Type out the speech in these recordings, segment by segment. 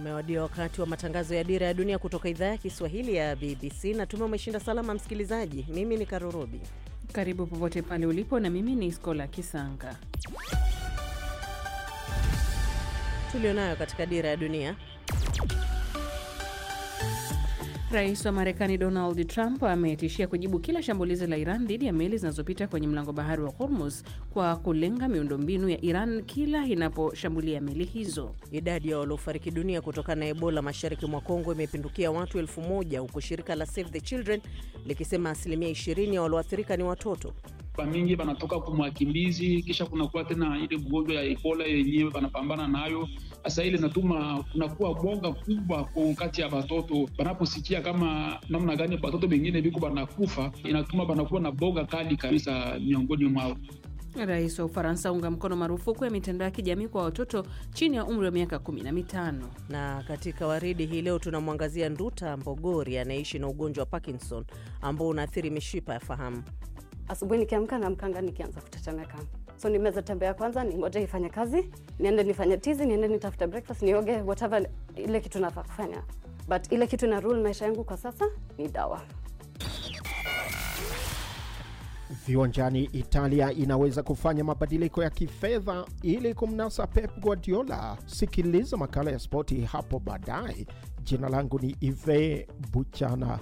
Umewadia wakati wa matangazo ya Dira ya Dunia kutoka idhaa ya Kiswahili ya BBC. Natumai umeshinda salama, msikilizaji. Mimi ni Karurobi. Karibu popote pale ulipo, na mimi ni Skola Kisanga. Tulionayo katika Dira ya Dunia. Rais wa Marekani Donald Trump ametishia kujibu kila shambulizi la Iran dhidi ya meli zinazopita kwenye mlango bahari wa Hormuz kwa kulenga miundombinu ya Iran kila inaposhambulia meli hizo. Idadi ya waliofariki dunia kutokana na Ebola mashariki mwa Kongo imepindukia watu elfu moja huku shirika la Save the Children likisema asilimia 20 ya walioathirika ni watoto. Mingi banatoka kumwakimbizi kisha kunakuwa tena ile mgonjwa ya Ebola yenyewe banapambana nayo. Sasa ile natuma kunakuwa boga kubwa kwa kati ya batoto banaposikia kama namna gani batoto bengine biko banakufa, inatuma banakuwa na boga kali kabisa miongoni mwao. Rais wa Ufaransa unga mkono marufuku ya mitandao ya kijamii kwa watoto chini ya umri wa miaka kumi na mitano. Na katika waridi hii leo tunamwangazia Nduta Mbogori anayeishi na ugonjwa wa Parkinson ambao unaathiri mishipa ya fahamu. Asubuhi nikiamka na mkanga nikianza kutetemeka, so nimeweza tembea kwanza, ningoje ifanye kazi, niende nifanye tizi, niende nitafute breakfast, nioge, whatever ile kitu nafaa kufanya, but ile kitu na rule maisha yangu kwa sasa ni dawa. Viwanjani, Italia inaweza kufanya mabadiliko ya kifedha ili kumnasa Pep Guardiola. Sikiliza makala ya spoti hapo baadaye. Jina langu ni Ive Buchana.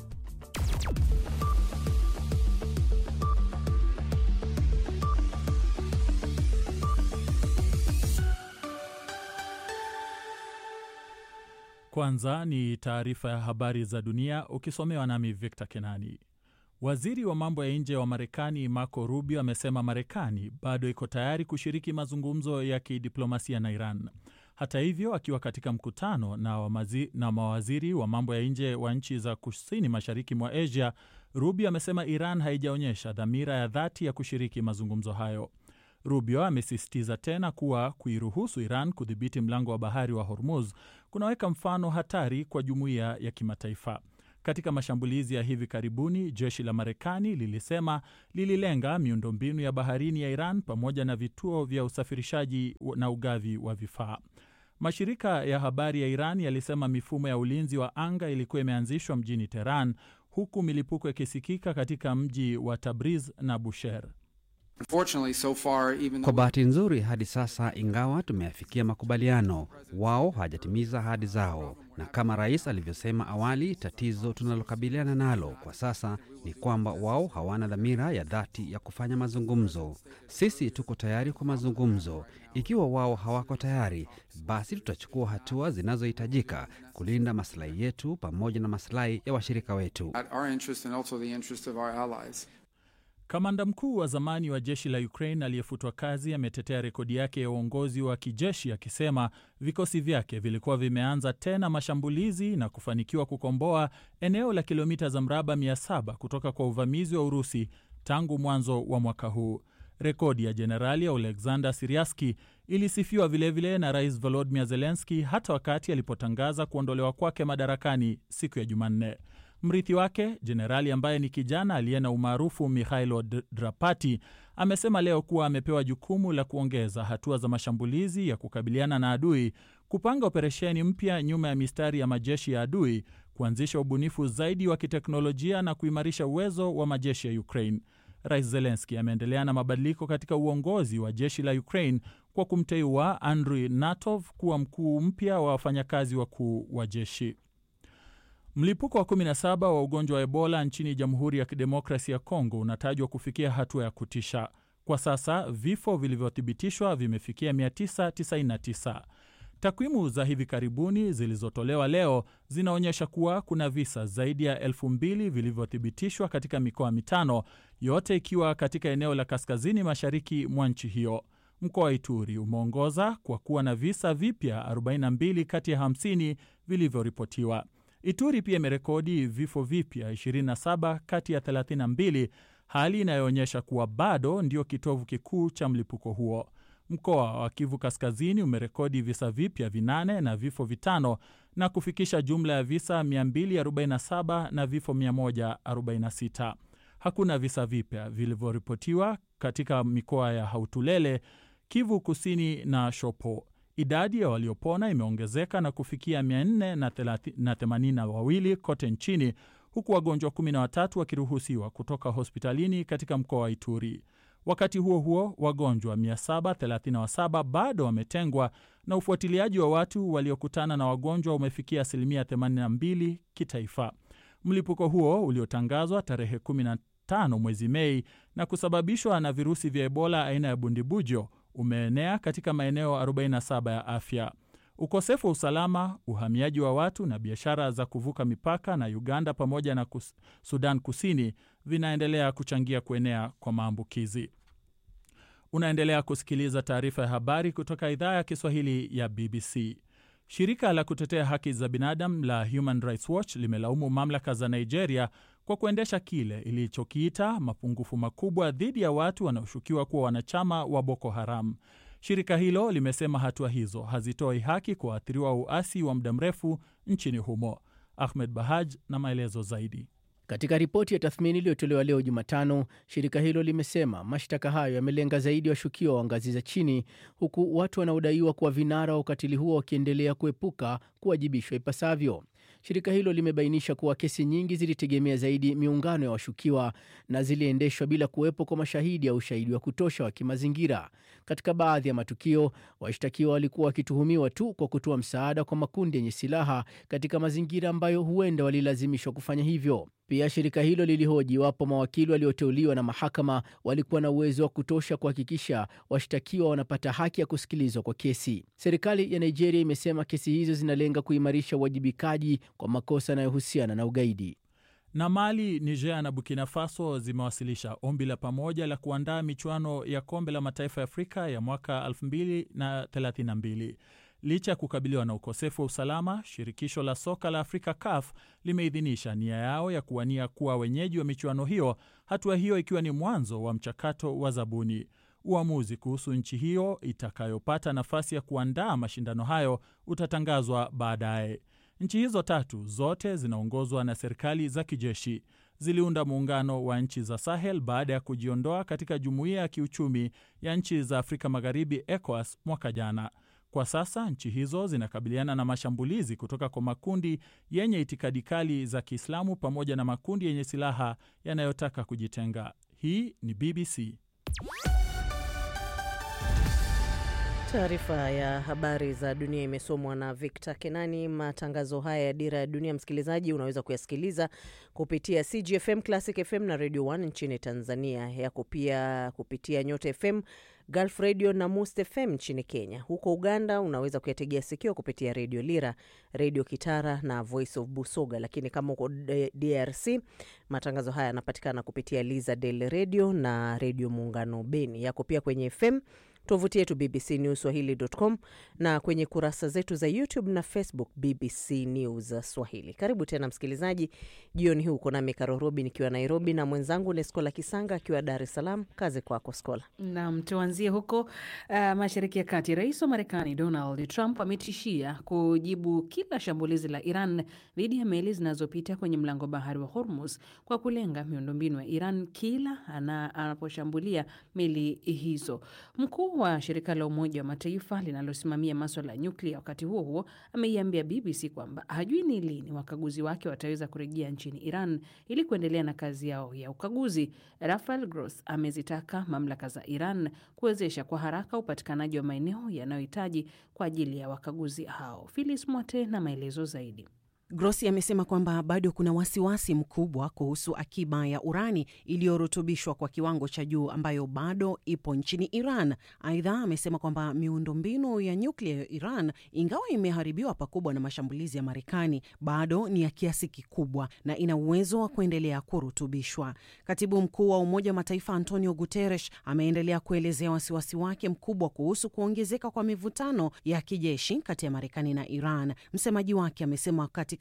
Kwanza ni taarifa ya habari za dunia ukisomewa nami Victor Kenani. Waziri wa mambo ya nje wa Marekani Marco Rubio amesema Marekani bado iko tayari kushiriki mazungumzo ya kidiplomasia na Iran. Hata hivyo, akiwa katika mkutano na, wamazi, na mawaziri wa mambo ya nje wa nchi za kusini mashariki mwa Asia, Rubio amesema Iran haijaonyesha dhamira ya dhati ya kushiriki mazungumzo hayo. Rubio amesisitiza tena kuwa kuiruhusu Iran kudhibiti mlango wa bahari wa Hormuz kunaweka mfano hatari kwa jumuiya ya kimataifa. Katika mashambulizi ya hivi karibuni, jeshi la Marekani lilisema lililenga miundombinu ya baharini ya Iran pamoja na vituo vya usafirishaji na ugavi wa vifaa. Mashirika ya habari ya Iran yalisema mifumo ya ulinzi wa anga ilikuwa imeanzishwa mjini Teheran, huku milipuko ikisikika katika mji wa Tabriz na Bushehr. So far, kwa bahati nzuri hadi sasa, ingawa tumeafikia makubaliano, wao hawajatimiza ahadi zao, na kama rais alivyosema awali, tatizo tunalokabiliana nalo kwa sasa ni kwamba wao hawana dhamira ya dhati ya kufanya mazungumzo. Sisi tuko tayari kwa mazungumzo. Ikiwa wao hawako tayari, basi tutachukua hatua zinazohitajika kulinda masilahi yetu pamoja na masilahi ya washirika wetu. Kamanda mkuu wa zamani wa jeshi la Ukraine aliyefutwa kazi ametetea rekodi yake ya uongozi wa kijeshi akisema vikosi vyake vilikuwa vimeanza tena mashambulizi na kufanikiwa kukomboa eneo la kilomita za mraba 700 kutoka kwa uvamizi wa Urusi tangu mwanzo wa mwaka huu. Rekodi ya Jenerali Oleksandr Siriaski ilisifiwa vilevile vile na Rais Volodymyr Zelensky hata wakati alipotangaza kuondolewa kwake madarakani siku ya Jumanne. Mrithi wake jenerali ambaye ni kijana aliye na umaarufu Mikhailo Drapati amesema leo kuwa amepewa jukumu la kuongeza hatua za mashambulizi ya kukabiliana na adui, kupanga operesheni mpya nyuma ya mistari ya majeshi ya adui, kuanzisha ubunifu zaidi wa kiteknolojia na kuimarisha uwezo wa majeshi ya Ukraine. Rais Zelenski ameendelea na mabadiliko katika uongozi wa jeshi la Ukraine kwa kumteua Andriy Natov kuwa mkuu mpya wa wafanyakazi wakuu wa jeshi. Mlipuko wa 17 wa ugonjwa wa Ebola nchini Jamhuri ya Kidemokrasi ya Kongo unatajwa kufikia hatua ya kutisha. Kwa sasa vifo vilivyothibitishwa vimefikia 999. Takwimu za hivi karibuni zilizotolewa leo zinaonyesha kuwa kuna visa zaidi ya elfu mbili vilivyothibitishwa katika mikoa mitano, yote ikiwa katika eneo la kaskazini mashariki mwa nchi hiyo. Mkoa wa Ituri umeongoza kwa kuwa na visa vipya 42 kati ya 50 vilivyoripotiwa. Ituri pia imerekodi vifo vipya 27 kati ya 32, hali inayoonyesha kuwa bado ndio kitovu kikuu cha mlipuko huo. Mkoa wa Kivu Kaskazini umerekodi visa vipya vinane na vifo vitano na kufikisha jumla ya visa 247 na vifo 146. Hakuna visa vipya vilivyoripotiwa katika mikoa ya Hautulele, Kivu Kusini na Shopo. Idadi ya waliopona imeongezeka na kufikia 482 kote nchini huku wagonjwa 13 wakiruhusiwa kutoka hospitalini katika mkoa wa Ituri. Wakati huo huo, wagonjwa 737 bado wametengwa na ufuatiliaji wa watu waliokutana na wagonjwa umefikia asilimia 82 kitaifa. Mlipuko huo uliotangazwa tarehe 15 mwezi Mei na kusababishwa na virusi vya Ebola aina ya bundibujo umeenea katika maeneo 47 ya afya. Ukosefu wa usalama, uhamiaji wa watu na biashara za kuvuka mipaka na Uganda pamoja na kus Sudan Kusini vinaendelea kuchangia kuenea kwa maambukizi. Unaendelea kusikiliza taarifa ya habari kutoka idhaa ya Kiswahili ya BBC. Shirika la kutetea haki za binadamu la Human Rights Watch limelaumu mamlaka za Nigeria kwa kuendesha kile ilichokiita mapungufu makubwa dhidi ya watu wanaoshukiwa kuwa wanachama wa Boko Haram. Shirika hilo limesema hatua hizo hazitoi haki kwa waathiriwa uasi wa muda mrefu nchini humo. Ahmed Bahaj na maelezo zaidi. Katika ripoti ya tathmini iliyotolewa leo Jumatano, shirika hilo limesema mashtaka hayo yamelenga zaidi washukiwa wa ngazi za chini, huku watu wanaodaiwa kuwa vinara wa ukatili huo wakiendelea kuepuka kuwajibishwa ipasavyo. Shirika hilo limebainisha kuwa kesi nyingi zilitegemea zaidi miungano ya washukiwa na ziliendeshwa bila kuwepo kwa mashahidi au ushahidi wa kutosha wa kimazingira. Katika baadhi ya matukio, washtakiwa walikuwa wakituhumiwa tu kwa kutoa msaada kwa makundi yenye silaha katika mazingira ambayo huenda walilazimishwa kufanya hivyo. Pia shirika hilo lilihoji iwapo mawakili walioteuliwa na mahakama walikuwa na uwezo wa kutosha kuhakikisha washtakiwa wanapata haki ya kusikilizwa kwa kesi. Serikali ya Nigeria imesema kesi hizo zinalenga kuimarisha uwajibikaji kwa makosa yanayohusiana na ugaidi. Na Mali, Niger na Burkina Faso zimewasilisha ombi la pamoja la kuandaa michuano ya kombe la mataifa ya Afrika ya mwaka 2032. Licha ya kukabiliwa na ukosefu wa usalama, shirikisho la soka la Afrika CAF limeidhinisha nia yao ya kuwania kuwa wenyeji wa michuano hiyo, hatua hiyo ikiwa ni mwanzo wa mchakato wa zabuni. Uamuzi kuhusu nchi hiyo itakayopata nafasi ya kuandaa mashindano hayo utatangazwa baadaye. Nchi hizo tatu zote zinaongozwa na serikali za kijeshi. Ziliunda muungano wa nchi za Sahel baada ya kujiondoa katika jumuiya ya kiuchumi ya nchi za Afrika Magharibi, ECOWAS, mwaka jana. Kwa sasa nchi hizo zinakabiliana na mashambulizi kutoka kwa makundi yenye itikadi kali za Kiislamu pamoja na makundi yenye silaha yanayotaka kujitenga. Hii ni BBC. Taarifa ya habari za dunia imesomwa na Victor Kenani. Matangazo haya ya Dira ya Dunia, msikilizaji, unaweza kuyasikiliza kupitia CGFM, Classic FM na Radio 1 nchini Tanzania, yako pia kupitia Nyota FM, Gulf Radio na Must FM nchini Kenya. Huko Uganda unaweza kuyategea sikio kupitia Redio Lira, Redio Kitara na Voice of Busoga, lakini kama uko DRC matangazo haya yanapatikana kupitia Liza Del Radio na Redio Muungano Beni. Yako pia kwenye FM tovuti yetu BBC News Swahili.com na kwenye kurasa zetu za YouTube na Facebook BBC News Swahili. Karibu tena msikilizaji, jioni hii uko nami Karo Robi nikiwa Nairobi na mwenzangu ni Skola Kisanga akiwa Dar es Salaam. Kazi kwako Skola. Nam, tuanzie huko uh, mashariki ya kati. Rais wa Marekani Donald Trump ametishia kujibu kila shambulizi la Iran dhidi ya meli zinazopita kwenye mlango bahari wa Hormuz kwa kulenga miundombinu ya Iran kila anaposhambulia meli hizo. Mkuu wa shirika la Umoja wa Mataifa linalosimamia maswala ya nyuklia, wakati huo huo, ameiambia BBC kwamba hajui ni lini wakaguzi wake wataweza kurejea nchini Iran ili kuendelea na kazi yao ya ukaguzi. Rafael Gross amezitaka mamlaka za Iran kuwezesha kwa haraka upatikanaji wa maeneo yanayohitaji kwa ajili ya wakaguzi hao. Filis Mwate na maelezo zaidi. Grossi amesema kwamba bado kuna wasiwasi mkubwa kuhusu akiba ya urani iliyorutubishwa kwa kiwango cha juu ambayo bado ipo nchini Iran. Aidha, amesema kwamba miundombinu ya nyuklia ya Iran, ingawa imeharibiwa pakubwa na mashambulizi ya Marekani, bado ni ya kiasi kikubwa na ina uwezo wa kuendelea kurutubishwa. Katibu mkuu wa Umoja wa Mataifa Antonio Guterres ameendelea kuelezea wasiwasi wake mkubwa kuhusu kuongezeka kwa mivutano ya kijeshi kati ya Marekani na Iran. Msemaji wake amesema katika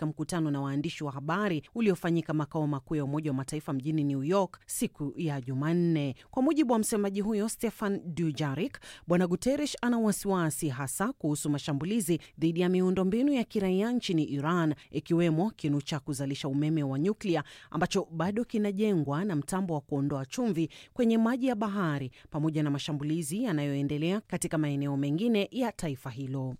katika mkutano na waandishi wa habari uliofanyika makao makuu ya Umoja wa Mataifa mjini New York siku ya Jumanne. Kwa mujibu wa msemaji huyo Stefan Dujarik, Bwana Guterres ana wasiwasi hasa kuhusu mashambulizi dhidi ya miundombinu ya kiraia nchini Iran, ikiwemo kinu cha kuzalisha umeme wa nyuklia ambacho bado kinajengwa na mtambo wa kuondoa chumvi kwenye maji ya bahari, pamoja na mashambulizi yanayoendelea katika maeneo mengine ya taifa hilo.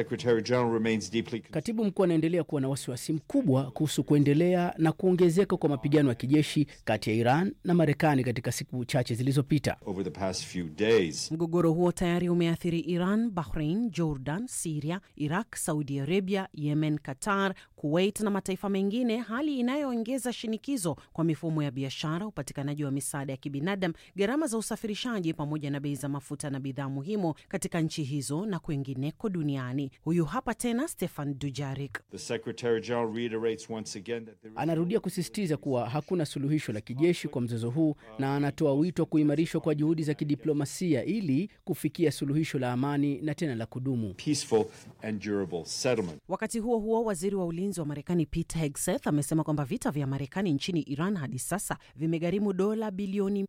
Katibu mkuu anaendelea kuwa na wasiwasi mkubwa kuhusu kuendelea na kuongezeka kwa mapigano ya kijeshi kati ya Iran na Marekani katika siku chache zilizopita. Mgogoro huo tayari umeathiri Iran, Bahrain, Jordan, Siria, Iraq, Saudi Arabia, Yemen, Qatar, Kuwait na mataifa mengine, hali inayoongeza shinikizo kwa mifumo ya biashara, upatikanaji wa misaada ya kibinadamu, gharama za usafirishaji, pamoja na bei za mafuta na bidhaa muhimu katika nchi hizo na kwengineko duniani. Huyu hapa tena Stefan Dujarik anarudia kusisitiza kuwa hakuna suluhisho la kijeshi kwa mzozo huu na anatoa wito wa kuimarishwa kwa juhudi za kidiplomasia ili kufikia suluhisho la amani na tena la kudumu. Wakati huo huo, waziri wa ulinzi wa Marekani Pete Hegseth amesema kwamba vita vya Marekani nchini Iran hadi sasa vimegharimu dola bilioni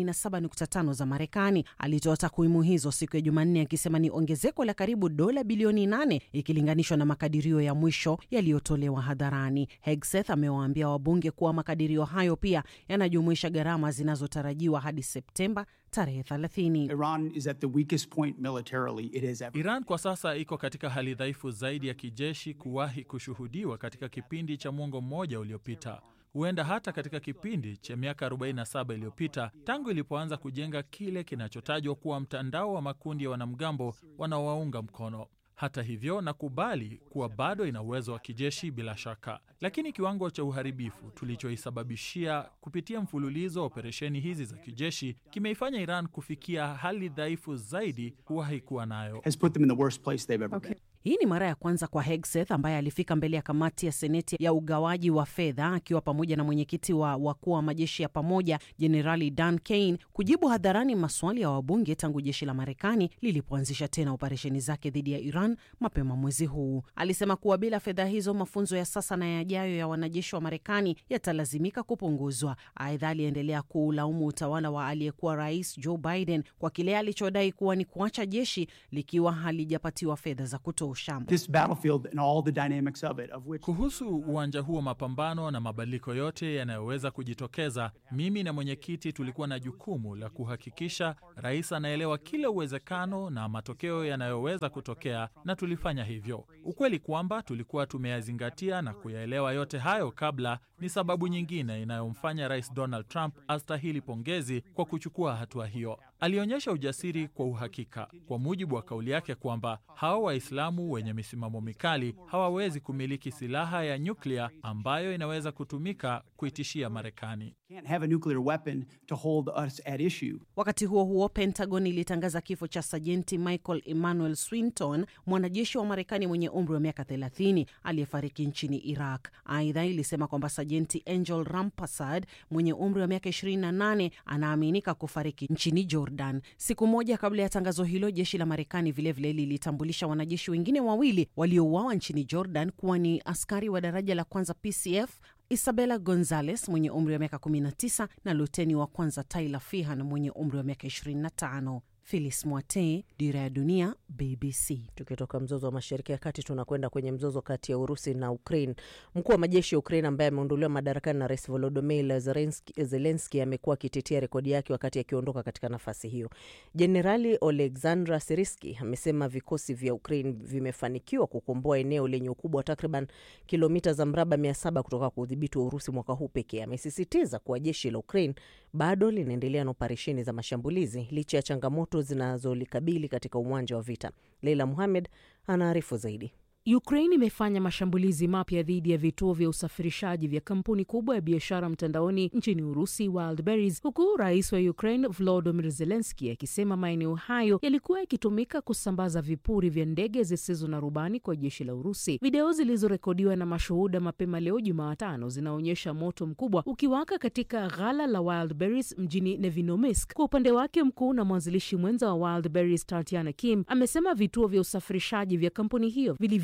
37.5 za Marekani. Alitoa takwimu hizo siku ya Jumanne akisema ni ongezeko la karibu dola bilioni 8 ikilinganishwa na makadirio ya mwisho yaliyotolewa hadharani. Hegseth amewaambia wabunge kuwa makadirio hayo pia yanajumuisha gharama zinazotarajiwa hadi Septemba tarehe 30. Iran is at the weakest point militarily it has ever. Iran kwa sasa iko katika hali dhaifu zaidi ya kijeshi kuwahi kushuhudiwa katika kipindi cha mwongo mmoja uliopita, huenda hata katika kipindi cha miaka 47 iliyopita tangu ilipoanza kujenga kile kinachotajwa kuwa mtandao wa makundi ya wanamgambo wanaowaunga mkono. Hata hivyo, nakubali kuwa bado ina uwezo wa kijeshi bila shaka, lakini kiwango cha uharibifu tulichoisababishia kupitia mfululizo wa operesheni hizi za kijeshi kimeifanya Iran kufikia hali dhaifu zaidi kuwahi kuwa nayo. Has put them in the worst place they've ever been. Hii ni mara ya kwanza kwa Hegseth ambaye alifika mbele ya kamati ya seneti ya ugawaji wa fedha akiwa pamoja na mwenyekiti wa wakuu wa majeshi ya pamoja Jenerali Dan Kane kujibu hadharani maswali ya wabunge tangu jeshi la Marekani lilipoanzisha tena operesheni zake dhidi ya Iran mapema mwezi huu. Alisema kuwa bila fedha hizo, mafunzo ya sasa na yajayo ya wanajeshi wa Marekani yatalazimika kupunguzwa. Aidha, aliendelea kuulaumu utawala wa aliyekuwa rais Joe Biden kwa kile alichodai kuwa ni kuacha jeshi likiwa halijapatiwa fedha za kutosha. This battlefield and all the dynamics of it, of which Kuhusu uwanja huu wa mapambano na mabadiliko yote yanayoweza kujitokeza, mimi na mwenyekiti tulikuwa na jukumu la kuhakikisha rais anaelewa kila uwezekano na matokeo yanayoweza kutokea, na tulifanya hivyo. Ukweli kwamba tulikuwa tumeyazingatia na kuyaelewa yote hayo kabla ni sababu nyingine inayomfanya Rais Donald Trump astahili pongezi kwa kuchukua hatua hiyo. Alionyesha ujasiri kwa uhakika, kwa mujibu wa kauli yake kwamba hao Waislamu wenye misimamo mikali hawawezi kumiliki silaha ya nyuklia ambayo inaweza kutumika kuitishia Marekani. can't have a nuclear weapon to hold us at issue. Wakati huo huo, Pentagon ilitangaza kifo cha sajenti Michael Emmanuel Swinton, mwanajeshi wa Marekani mwenye umri wa miaka 30 aliyefariki nchini Iraq. Aidha, ilisema kwamba sajenti Angel Rampasad mwenye umri wa miaka 28 anaaminika kufariki nchini Jordan. Siku moja kabla ya tangazo hilo, jeshi la Marekani vilevile lilitambulisha wanajeshi wengine wawili waliouawa nchini Jordan kuwa ni askari wa daraja la kwanza PCF Isabella Gonzales mwenye umri wa miaka 19 na luteni wa kwanza Tyler Fihan mwenye umri wa miaka 25. Phyllis Mwate, Dira ya Dunia, BBC. Tukitoka mzozo wa mashariki ya kati tunakwenda kwenye mzozo kati ya Urusi na Ukraine. Mkuu wa majeshi ya Ukraine ambaye ameondolewa madarakani na Rais Volodymyr Zelensky amekuwa akitetea rekodi yake wakati akiondoka katika nafasi hiyo. Jenerali Oleksandr Siriski amesema vikosi vya Ukraine vimefanikiwa kukomboa eneo lenye ukubwa wa takriban kilomita za mraba mia saba kutoka kwa udhibiti wa Urusi mwaka huu pekee. Amesisitiza kuwa jeshi la Ukraine bado linaendelea na operesheni za mashambulizi licha ya changamoto zinazolikabili katika uwanja wa vita. Leila Muhamed anaarifu zaidi. Ukraine imefanya mashambulizi mapya dhidi ya vituo vya usafirishaji vya kampuni kubwa ya biashara mtandaoni nchini Urusi, Wildberries, huku rais wa Ukraine Volodymyr Zelensky akisema maeneo hayo yalikuwa yakitumika kusambaza vipuri vya ndege zisizo na rubani kwa jeshi la Urusi. Video zilizorekodiwa na mashuhuda mapema leo Jumatano zinaonyesha moto mkubwa ukiwaka katika ghala la Wildberries mjini Nevinomisk. Kwa upande wake, mkuu na mwanzilishi mwenza wa Wildberries Tatiana Kim amesema vituo vya usafirishaji vya kampuni hiyo vilivyo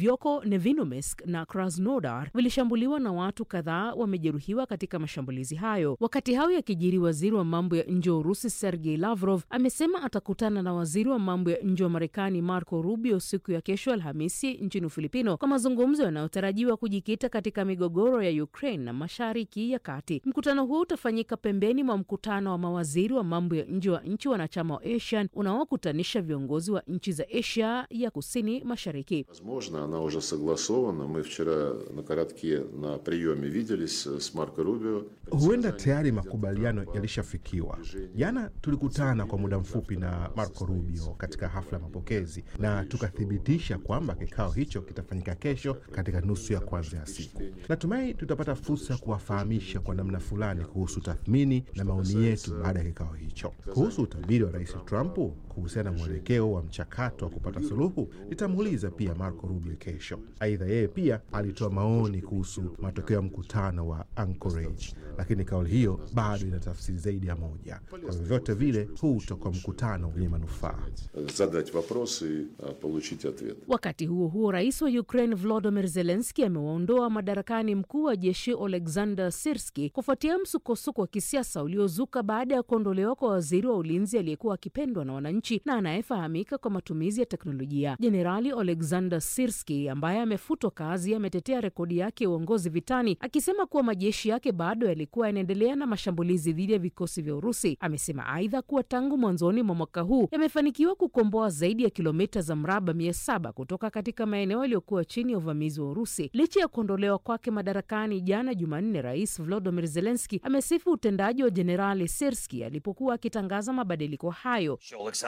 Vyoko Nevinomsk na Krasnodar vilishambuliwa na watu kadhaa wamejeruhiwa katika mashambulizi hayo. Wakati hayo yakijiri, waziri wa mambo ya nje wa Urusi Sergei Lavrov amesema atakutana na waziri wa mambo ya nje wa Marekani Marco Rubio siku ya kesho Alhamisi nchini Ufilipino kwa mazungumzo yanayotarajiwa kujikita katika migogoro ya Ukraine na Mashariki ya Kati. Mkutano huo utafanyika pembeni mwa mkutano wa mawaziri wa mambo ya nje wa nchi wanachama wa ASEAN unaokutanisha viongozi wa nchi za Asia ya kusini mashariki. Возможно, она уже согласована. Мы вчера на коротке на приеме виделись с Марко Рубио. Huenda tayari makubaliano yalishafikiwa. Jana tulikutana kwa muda mfupi na Marco Rubio katika hafla ya mapokezi na tukathibitisha kwamba kikao hicho kitafanyika kesho katika nusu ya kwanza ya siku. Natumai tutapata fursa ya kuwafahamisha kwa namna fulani kuhusu tathmini na maoni yetu baada ya kikao hicho. Kuhusu utabiri wa Rais Trump kuhusiana na mwelekeo wa mchakato wa kupata suluhu, nitamuuliza pia Marco Rubio kesho. Aidha, yeye pia alitoa maoni kuhusu matokeo ya mkutano wa Anchorage, lakini kauli hiyo bado ina tafsiri zaidi ya moja. Kwa vyovyote vile, huu utakuwa mkutano wenye manufaa. Задать вопрос и а, получить ответ. Wakati huo huo, rais wa Ukraine Volodymyr Zelensky amewaondoa madarakani mkuu wa jeshi Oleksandr Sirski kufuatia msukosuko wa kisiasa uliozuka baada ya kuondolewa kwa waziri wa ulinzi aliyekuwa akipendwa na wananchi na anayefahamika kwa matumizi ya teknolojia. Jenerali Oleksandr Sirski ambaye amefutwa kazi ametetea rekodi yake ya uongozi vitani, akisema kuwa majeshi yake bado yalikuwa yanaendelea na mashambulizi dhidi ya vikosi vya Urusi. Amesema aidha kuwa tangu mwanzoni mwa mwaka huu yamefanikiwa kukomboa zaidi ya kilomita za mraba mia saba kutoka katika maeneo yaliyokuwa chini ya uvamizi wa Urusi. Licha ya kuondolewa kwake madarakani jana Jumanne, Rais Volodymyr Zelensky amesifu utendaji wa Jenerali Sirski alipokuwa akitangaza mabadiliko hayo.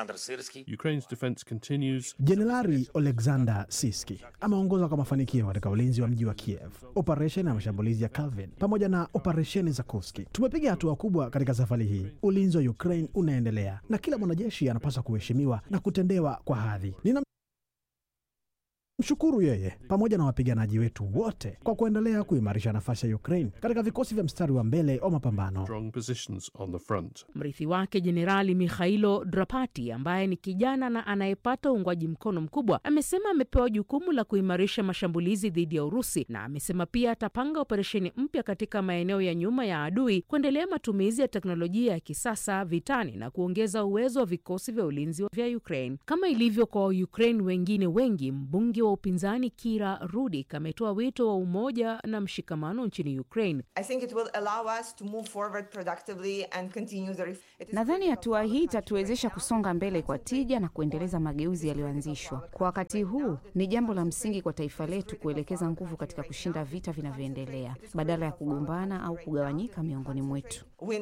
Ukraine's defense continues. Jenerali Oleksandr Siski ameongoza kwa mafanikio katika ulinzi wa mji wa Kiev, operesheni ya mashambulizi ya Calvin pamoja na operesheni za Kursk. Tumepiga hatua kubwa katika safari hii. Ulinzi wa Ukraine unaendelea na kila mwanajeshi anapaswa kuheshimiwa na kutendewa kwa hadhi. Nina mshukuru yeye pamoja na wapiganaji wetu wote kwa kuendelea kuimarisha nafasi ya Ukraine katika vikosi vya mstari wa mbele wa mapambano. Strong positions on the front. Mrithi wake Jenerali Mikhailo Drapati, ambaye ni kijana na anayepata uungwaji mkono mkubwa, amesema amepewa jukumu la kuimarisha mashambulizi dhidi ya Urusi, na amesema pia atapanga operesheni mpya katika maeneo ya nyuma ya adui, kuendelea matumizi ya teknolojia ya kisasa vitani na kuongeza uwezo wa vikosi vya ulinzi vya Ukraine. Kama ilivyo kwa Waukraine wengine wengi, mbunge wa upinzani Kira Rudik ametoa wito wa umoja na mshikamano nchini Ukraine. Nadhani hatua hii itatuwezesha kusonga mbele kwa tija na kuendeleza mageuzi yaliyoanzishwa. Kwa wakati huu, ni jambo la msingi kwa taifa letu kuelekeza nguvu katika kushinda vita vinavyoendelea badala ya kugombana au kugawanyika miongoni mwetu.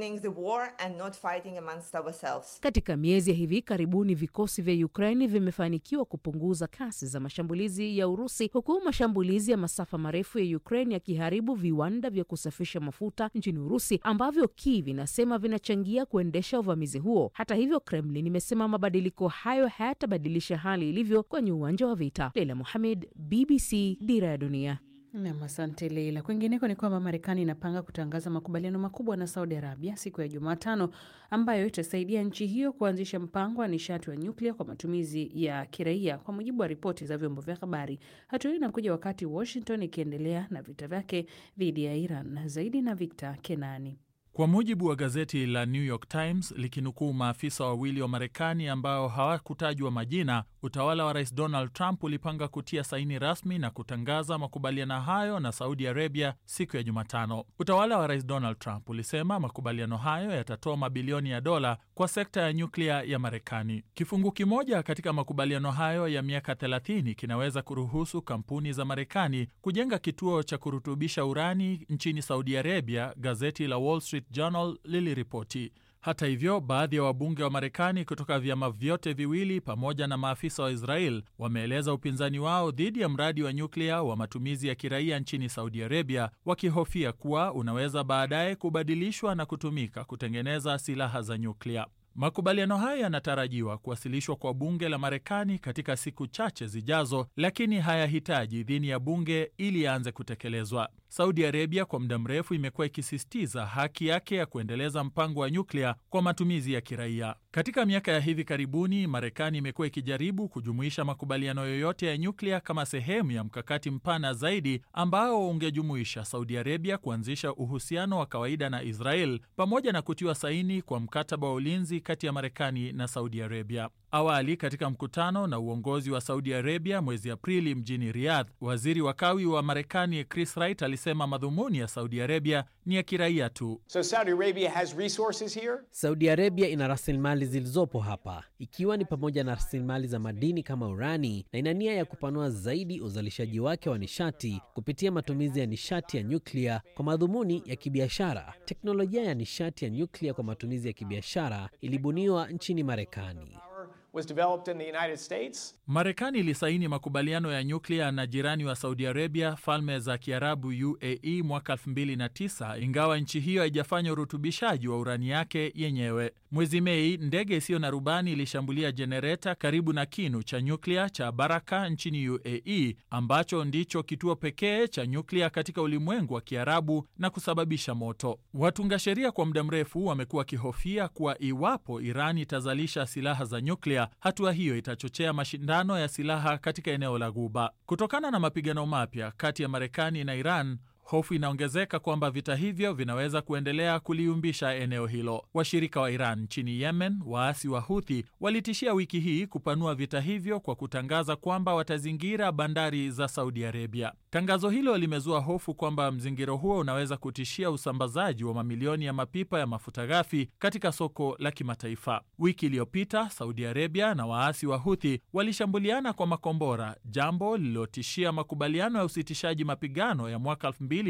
Katika miezi ya hivi karibuni, vikosi vya Ukraini vimefanikiwa kupunguza kasi za mashambulizi ya Urusi, huku mashambulizi ya masafa marefu ya Ukraine yakiharibu viwanda vya kusafisha mafuta nchini Urusi ambavyo Kiev inasema vinachangia kuendesha uvamizi huo. Hata hivyo, Kremlin imesema mabadiliko hayo hayatabadilisha hali ilivyo kwenye uwanja wa vita. Leila Mohamed, BBC, Dira ya Dunia. Nam, asante Leila. Kwingineko ni kwamba Marekani inapanga kutangaza makubaliano makubwa na Saudi Arabia siku ya Jumatano ambayo itasaidia nchi hiyo kuanzisha mpango wa nishati wa nyuklia kwa matumizi ya kiraia, kwa mujibu wa ripoti za vyombo vya habari. Hatua hiyo inakuja wakati Washington ikiendelea na vita vyake dhidi ya Iran. Zaidi na Victor Kenani. Kwa mujibu wa gazeti la New York Times likinukuu maafisa wawili wa Marekani ambao hawakutajwa majina, utawala wa rais Donald Trump ulipanga kutia saini rasmi na kutangaza makubaliano hayo na Saudi Arabia siku ya Jumatano. Utawala wa rais Donald Trump ulisema makubaliano hayo yatatoa mabilioni ya dola kwa sekta ya nyuklia ya Marekani. Kifungu kimoja katika makubaliano hayo ya miaka 30 kinaweza kuruhusu kampuni za Marekani kujenga kituo cha kurutubisha urani nchini Saudi Arabia, gazeti la Wall Street Journal liliripoti. Hata hivyo, baadhi ya wabunge wa Marekani kutoka vyama vyote viwili pamoja na maafisa wa Israel wameeleza upinzani wao dhidi ya mradi wa nyuklia wa matumizi ya kiraia nchini Saudi Arabia, wakihofia kuwa unaweza baadaye kubadilishwa na kutumika kutengeneza silaha za nyuklia. Makubaliano haya yanatarajiwa kuwasilishwa kwa bunge la Marekani katika siku chache zijazo, lakini hayahitaji idhini ya bunge ili yaanze kutekelezwa. Saudi Arabia kwa muda mrefu imekuwa ikisisitiza haki yake ya kuendeleza mpango wa nyuklia kwa matumizi ya kiraia. Katika miaka ya hivi karibuni, Marekani imekuwa ikijaribu kujumuisha makubaliano yoyote ya nyuklia kama sehemu ya mkakati mpana zaidi ambao ungejumuisha Saudi Arabia kuanzisha uhusiano wa kawaida na Israel pamoja na kutiwa saini kwa mkataba wa ulinzi kati ya Marekani na Saudi Arabia. Awali katika mkutano na uongozi wa Saudi Arabia mwezi Aprili mjini Riyadh, waziri wa kawi wa Marekani Chris Wright alisema madhumuni ya Saudi Arabia ni ya kiraia tu. So Saudi Arabia has resources here. Saudi Arabia ina rasilimali zilizopo hapa, ikiwa ni pamoja na rasilimali za madini kama urani, na ina nia ya kupanua zaidi uzalishaji wake wa nishati kupitia matumizi ya nishati ya nyuklia kwa madhumuni ya kibiashara. Teknolojia ya nishati ya nyuklia kwa matumizi ya kibiashara ilibuniwa nchini Marekani. Was developed in the United States. Marekani ilisaini makubaliano ya nyuklia na jirani wa Saudi Arabia, Falme za Kiarabu UAE, mwaka 2009 ingawa nchi hiyo haijafanya urutubishaji wa urani yake yenyewe. Mwezi Mei, ndege isiyo na rubani ilishambulia jenereta karibu na kinu cha nyuklia cha Baraka nchini UAE, ambacho ndicho kituo pekee cha nyuklia katika ulimwengu wa Kiarabu na kusababisha moto. Watunga sheria kwa muda mrefu wamekuwa wakihofia kuwa iwapo Iran itazalisha silaha za nyuklia, hatua hiyo itachochea mashindano ya silaha katika eneo la Ghuba. Kutokana na mapigano mapya kati ya Marekani na Iran, hofu inaongezeka kwamba vita hivyo vinaweza kuendelea kuliumbisha eneo hilo. Washirika wa Iran nchini Yemen, waasi wa Huthi, walitishia wiki hii kupanua vita hivyo kwa kutangaza kwamba watazingira bandari za Saudi Arabia. Tangazo hilo limezua hofu kwamba mzingiro huo unaweza kutishia usambazaji wa mamilioni ya mapipa ya mafuta ghafi katika soko la kimataifa. Wiki iliyopita, Saudi Arabia na waasi wa Huthi walishambuliana kwa makombora, jambo lililotishia makubaliano ya usitishaji mapigano ya mwaka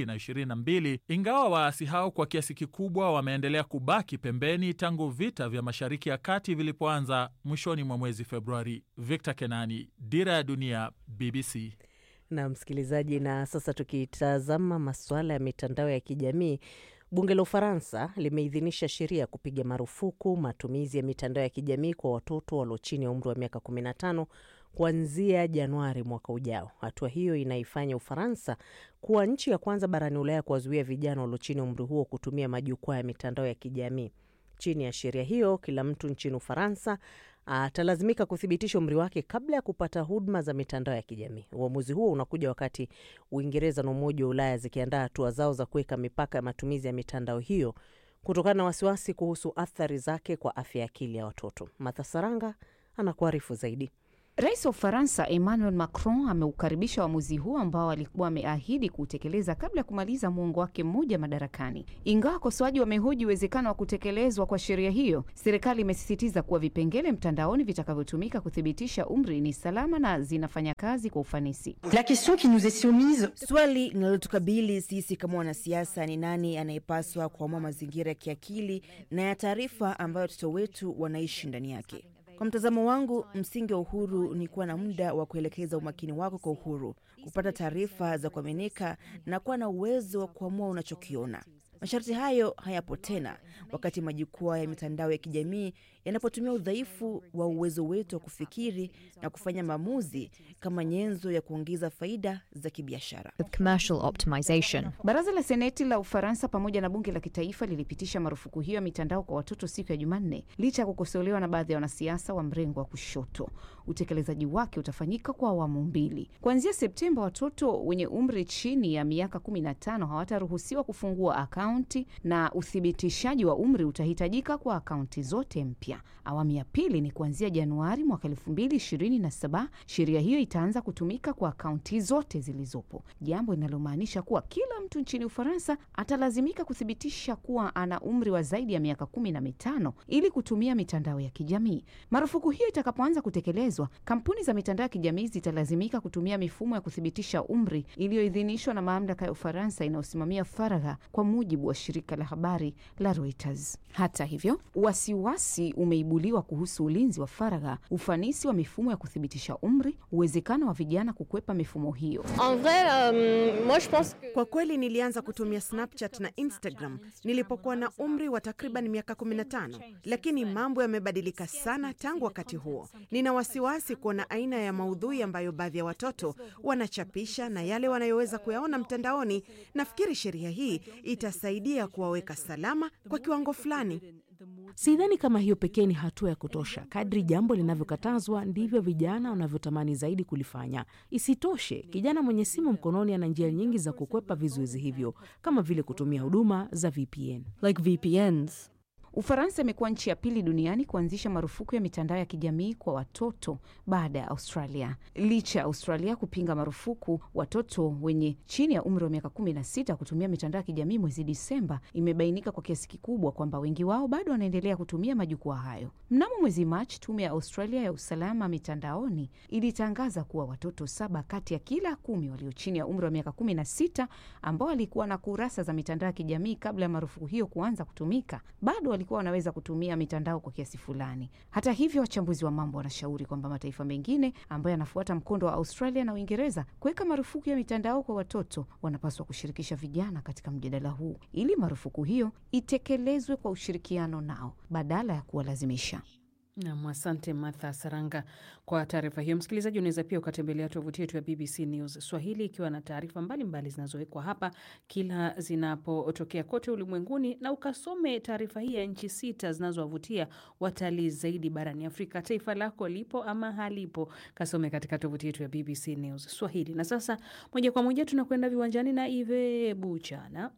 2022 ingawa waasi hao kwa kiasi kikubwa wameendelea kubaki pembeni tangu vita vya Mashariki ya Kati vilipoanza mwishoni mwa mwezi Februari. Victor Kenani, Dira ya Dunia, BBC. Na msikilizaji, na sasa tukitazama masuala ya mitandao ya kijamii, bunge la Ufaransa limeidhinisha sheria ya kupiga marufuku matumizi ya mitandao ya kijamii kwa watoto walio chini ya umri wa miaka 15 kuanzia Januari mwaka ujao. Hatua hiyo inaifanya Ufaransa kuwa nchi ya kwanza barani Ulaya kuwazuia vijana walio chini ya umri huo kutumia majukwaa ya mitandao ya kijamii. Chini ya sheria hiyo, kila mtu nchini Ufaransa atalazimika kuthibitisha umri wake kabla ya kupata huduma za mitandao ya kijamii. Uamuzi huo unakuja wakati Uingereza na Umoja wa Ulaya zikiandaa hatua zao za kuweka mipaka ya matumizi ya mitandao hiyo kutokana na wasiwasi kuhusu athari zake kwa afya ya akili ya watoto. Martha Saranga anakuarifu zaidi. Rais wa Ufaransa Emmanuel Macron ameukaribisha uamuzi huo ambao alikuwa ameahidi kuutekeleza kabla ya kumaliza muongo wake mmoja madarakani. Ingawa wakosoaji wamehoji uwezekano wa kutekelezwa kwa sheria hiyo, serikali imesisitiza kuwa vipengele mtandaoni vitakavyotumika kuthibitisha umri ni salama na zinafanya kazi kwa ufanisi. La question qui nous est soumise, swali linalotukabili sisi kama wanasiasa ni nani anayepaswa kuamua mazingira ya kiakili na ya taarifa ambayo watoto wetu wanaishi ndani yake. Kwa mtazamo wangu, msingi wa uhuru ni kuwa na muda wa kuelekeza umakini wako kwa uhuru, kupata taarifa za kuaminika na kuwa na uwezo wa kuamua unachokiona. Masharti hayo hayapo tena wakati majukwaa ya mitandao ya kijamii yanapotumia udhaifu wa uwezo wetu wa kufikiri na kufanya maamuzi kama nyenzo ya kuongeza faida za kibiashara. Baraza la Seneti la Ufaransa pamoja na bunge la kitaifa lilipitisha marufuku hiyo ya mitandao kwa watoto siku ya Jumanne, licha ya kukosolewa na baadhi ya wanasiasa wa mrengo wa kushoto. Utekelezaji wake utafanyika kwa awamu mbili. Kuanzia Septemba, watoto wenye umri chini ya miaka 15 hawataruhusiwa kufungua akaunti na uthibitishaji wa umri utahitajika kwa akaunti zote mpya. Awamu ya pili ni kuanzia Januari mwaka 2027. Sheria hiyo itaanza kutumika kwa akaunti zote zilizopo, jambo linalomaanisha kuwa kila mtu nchini Ufaransa atalazimika kuthibitisha kuwa ana umri wa zaidi ya miaka kumi na mitano ili kutumia mitandao ya kijamii. Marufuku hiyo itakapoanza kutekelezwa, kampuni za mitandao ya kijamii zitalazimika kutumia mifumo ya kuthibitisha umri iliyoidhinishwa na mamlaka ya Ufaransa inayosimamia faragha kwa mujibu mujibu wa shirika la habari la Reuters. Hata hivyo, wasiwasi umeibuliwa kuhusu ulinzi wa faragha, ufanisi wa mifumo ya kuthibitisha umri, uwezekano wa vijana kukwepa mifumo hiyo. Kwa kweli nilianza kutumia Snapchat na Instagram nilipokuwa na umri wa takriban miaka 15, lakini mambo yamebadilika sana tangu wakati huo. Nina wasiwasi kuona aina ya maudhui ambayo baadhi ya watoto wanachapisha na yale wanayoweza kuyaona mtandaoni. Nafikiri sheria hii itasaidia kuwaweka salama kwa kiwango fulani. Sidhani kama hiyo pekee ni hatua ya kutosha. Kadri jambo linavyokatazwa ndivyo vijana wanavyotamani zaidi kulifanya. Isitoshe, kijana mwenye simu mkononi ana njia nyingi za kukwepa vizuizi hivyo, kama vile kutumia huduma za VPN. Like VPNs. Ufaransa imekuwa nchi ya pili duniani kuanzisha marufuku ya mitandao ya kijamii kwa watoto baada ya Australia. Licha ya Australia kupinga marufuku watoto wenye chini ya umri wa miaka kumi na sita kutumia mitandao ya kijamii mwezi Disemba, imebainika kwa kiasi kikubwa kwamba wengi wao bado wanaendelea kutumia majukwaa hayo. Mnamo mwezi Machi, tume ya Australia ya usalama mitandaoni ilitangaza kuwa watoto saba kati ya kila kumi walio chini ya umri wa miaka kumi na sita ambao walikuwa na kurasa za mitandao ya kijamii kabla ya marufuku hiyo kuanza kutumika bado walikuwa wanaweza kutumia mitandao kwa kiasi fulani. Hata hivyo, wachambuzi wa mambo wanashauri kwamba mataifa mengine ambayo yanafuata mkondo wa Australia na Uingereza kuweka marufuku ya mitandao kwa watoto wanapaswa kushirikisha vijana katika mjadala huu ili marufuku hiyo itekelezwe kwa ushirikiano nao badala ya kuwalazimisha. Nam, asante Martha Saranga kwa taarifa hiyo. Msikilizaji, unaweza pia ukatembelea tovuti yetu ya BBC News Swahili ikiwa na taarifa mbalimbali zinazowekwa hapa kila zinapotokea kote ulimwenguni, na ukasome taarifa hii ya nchi sita zinazowavutia watalii zaidi barani Afrika. Taifa lako lipo ama halipo? Kasome katika tovuti yetu ya BBC News Swahili. Na sasa moja kwa moja tunakwenda viwanjani na Ive Buchana.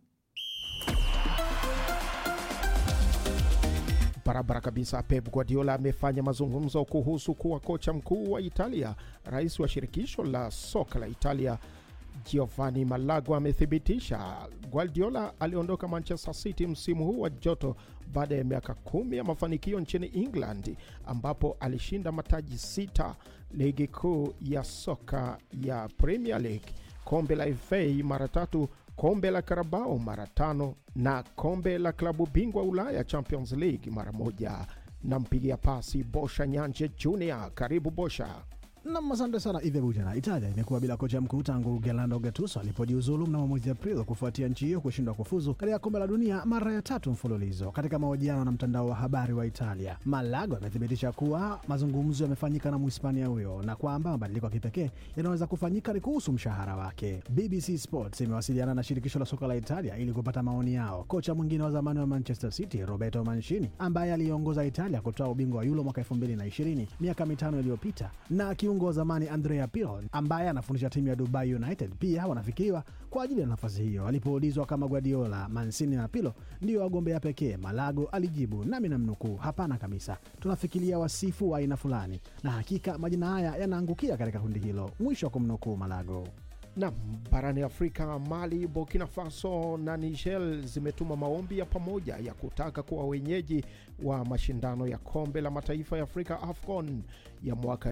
Barabara kabisa. Pep Guardiola amefanya mazungumzo kuhusu kuwa kocha mkuu wa Italia. Rais wa shirikisho la soka la Italia Giovanni Malago amethibitisha Guardiola aliondoka Manchester City msimu huu wa joto baada ya miaka kumi ya mafanikio nchini England ambapo alishinda mataji sita, ligi kuu ya soka ya Premier League, kombe la FA mara tatu kombe la Karabao mara tano na kombe la klabu bingwa Ulaya Champions League mara moja. Nampigia pasi Bosha Nyanje Junior. Karibu Bosha. Nam, asante sana Ive Bujana. Italia imekuwa bila kocha mkuu tangu Gerlando Gattuso alipojiuzulu mnamo mwezi Aprili kufuatia nchi hiyo kushindwa kufuzu katika kombe la dunia mara ya tatu mfululizo. Katika mahojiano na mtandao wa habari wa Italia, Malago amethibitisha kuwa mazungumzo yamefanyika na Mhispania huyo na kwamba mabadiliko ya kipekee yanaweza kufanyika ni kuhusu mshahara wake. BBC Sports imewasiliana na shirikisho la soka la Italia ili kupata maoni yao. Kocha mwingine wa zamani wa Manchester City Roberto Mancini, ambaye aliongoza Italia kutoa ubingwa wa Euro mwaka 2020 miaka mitano iliyopita na kiungo wa zamani Andrea Pirlo ambaye anafundisha timu ya Dubai United pia wanafikiriwa kwa ajili ya nafasi hiyo. Alipoulizwa kama Guardiola, Mancini na Pirlo ndio wagombea pekee, Malago alijibu, nami namnukuu, hapana kabisa, tunafikiria wasifu wa aina fulani, na hakika majina haya yanaangukia katika kundi hilo, mwisho wa kumnukuu Malago. Nam, barani Afrika, Mali, Burkina Faso na Niger zimetuma maombi ya pamoja ya kutaka kuwa wenyeji wa mashindano ya kombe la mataifa ya Afrika AFCON ya mwaka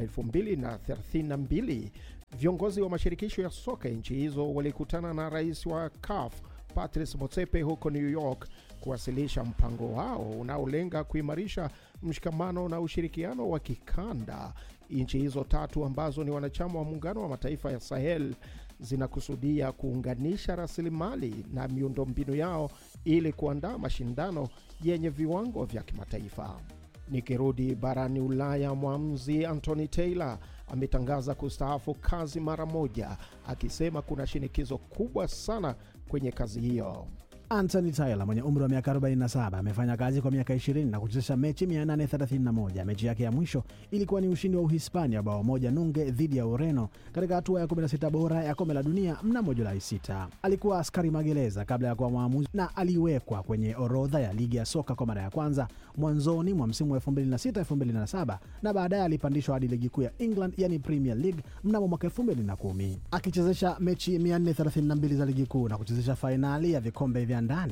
2032. Viongozi wa mashirikisho ya soka nchi hizo walikutana na rais wa CAF Patrice Motsepe huko New York kuwasilisha mpango wao unaolenga kuimarisha mshikamano na ushirikiano wa kikanda. Nchi hizo tatu ambazo ni wanachama wa muungano wa mataifa ya Sahel zinakusudia kuunganisha rasilimali na miundombinu yao ili kuandaa mashindano yenye viwango vya kimataifa. Nikirudi barani Ulaya, mwamuzi Anthony Taylor ametangaza kustaafu kazi mara moja, akisema kuna shinikizo kubwa sana kwenye kazi hiyo. Anthony Taylor mwenye umri wa miaka 47 amefanya kazi kwa miaka 20 na kuchezesha mechi 831. Mechi yake ya mwisho ilikuwa ni ushindi wa Uhispania bao moja nunge dhidi ya Ureno katika hatua ya 16 bora ya kombe la dunia mnamo Julai 6. Alikuwa askari magereza kabla ya kuwa mwamuzi na aliwekwa kwenye orodha ya ligi ya soka kwa mara ya kwanza mwanzoni mwa msimu wa 2006-2007 na baadaye alipandishwa hadi ligi kuu ya England yani Premier League mnamo mwaka 2010 akichezesha mechi 432 za ligi kuu na kuchezesha fainali ya vikombe vya ndani. Kwa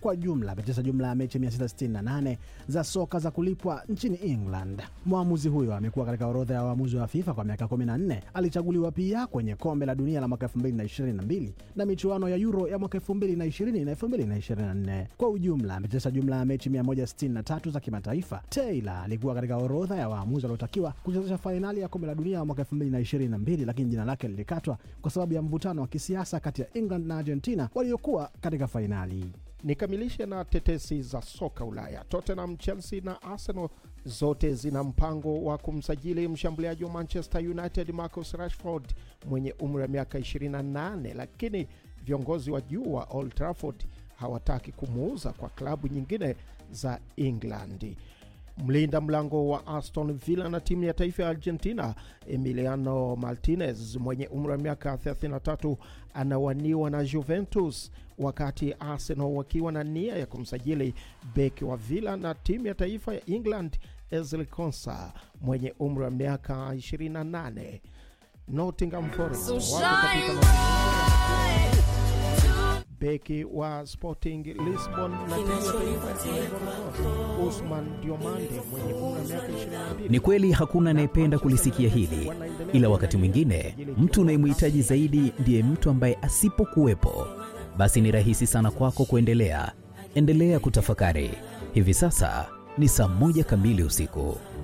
Kwa jumla amecheza jumla ya mechi 668 za soka za kulipwa nchini England. Mwamuzi huyo amekuwa katika orodha ya waamuzi wa FIFA kwa miaka 14. Alichaguliwa pia kwenye kombe la dunia la mwaka 2022 na michuano ya Euro ya mwaka 2020 na 2024. Kwa ujumla amecheza jumla ya mechi 163 za kimataifa. Taylor alikuwa katika orodha ya waamuzi waliotakiwa kuchezesha fainali ya kombe la dunia ya mwaka 2022, lakini jina lake lilikatwa kwa sababu ya mvutano wa kisiasa kati ya England na Argentina waliokuwa katika fainali. Nikamilishe na tetesi za soka Ulaya. Tottenham, Chelsea na Arsenal zote zina mpango wa kumsajili mshambuliaji wa Manchester United Marcus Rashford mwenye umri wa miaka 28, lakini viongozi wa juu wa Old Trafford hawataki kumuuza kwa klabu nyingine za England. Mlinda mlango wa Aston Villa na timu ya taifa ya Argentina Emiliano Martinez mwenye umri wa miaka 33 anawaniwa na Juventus, wakati Arsenal wakiwa na nia ya kumsajili beki wa Villa na timu ya taifa ya England Ezri Konsa mwenye umri wa miaka 28. Nottingham Forest wako katika beki wa Sporting Lisbon na timu ya taifa ya Ivory Coast Usman Diomande mwenye umri wa miaka 22. Ni kweli hakuna anayependa kulisikia hili, ila wakati mwingine mtu unayemhitaji zaidi ndiye mtu ambaye asipokuwepo, basi ni rahisi sana kwako kuendelea. Endelea kutafakari. Hivi sasa ni saa moja kamili usiku.